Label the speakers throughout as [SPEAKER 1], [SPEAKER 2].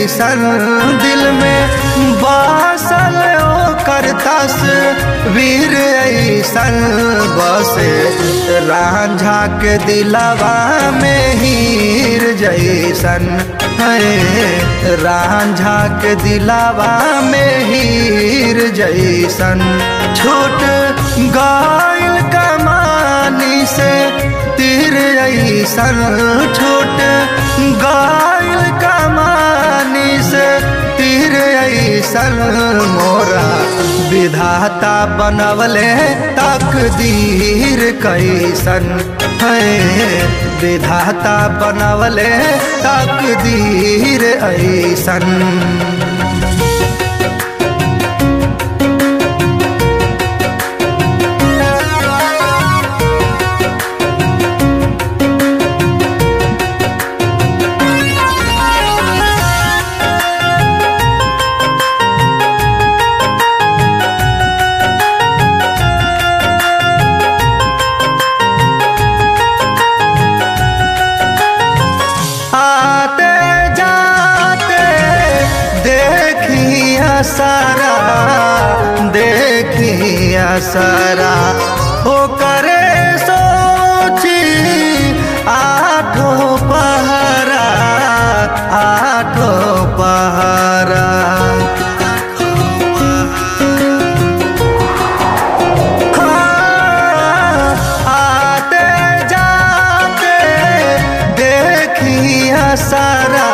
[SPEAKER 1] जैसन दिल में बासल ओकर तस्वीर ऐसन बसे रांझा के दिलवा में हीर जैसन है रांझा के दिलवा में हीर जैसन छूट गायल कमानी से तीर ऐसन छूट गायल कमानी से तीर ऐसन मोरा विधाता बनवले तकदीर कैसन है विधाता बनवले तकदीर ऐसन आते जाते देखिया सारा देखिया सारा हो करे सोची आठो पहरा आठो पहरा आते जाते देखिया सारा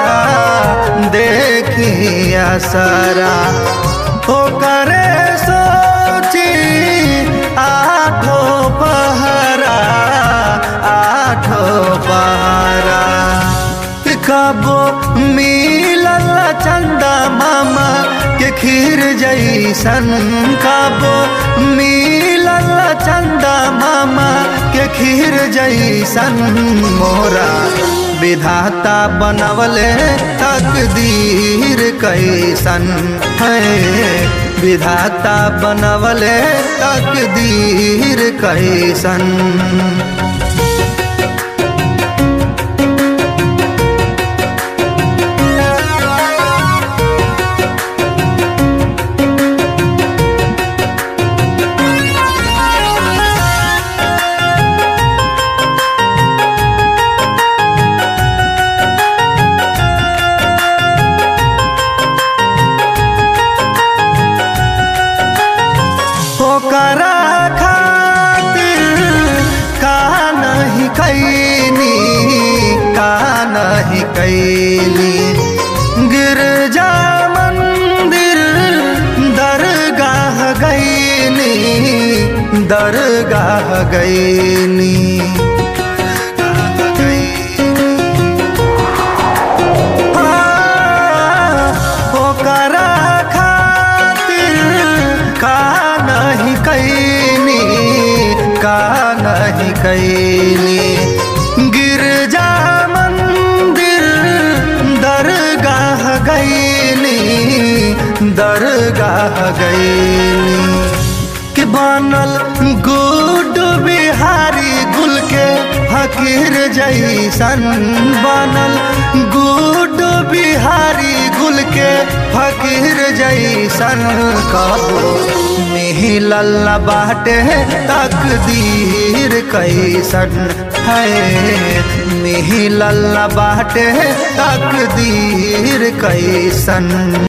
[SPEAKER 1] देखिया सारा हो करे सोची आठो पहरा आठो पहरा कबो मिलल चंदा मामा के खीर जैसन कबो मिलल चंदा मामा के खीर जैसन मोरा विधाता बनवले तकदीर कैसन है विधाता बनवले तकदीर कैसन ओकरा खातिर का नहीं कैनी का नहीं कैली गिरजा मंदिर दरगाह गैनी दरगाह गैनी ओकरा खातिर का नहीं कैनी का नहीं कैनी गिरजा मंदिर दरगाह गैनी दरगाह गैनी कि बनल गुड बिहारी गुल के फकीर जैसन बनल गुड बिहारी गुल के फकीर जैसन कबो मिलल बाटे तकदीर कैसन है मिलल बाटे तकदीर कैसन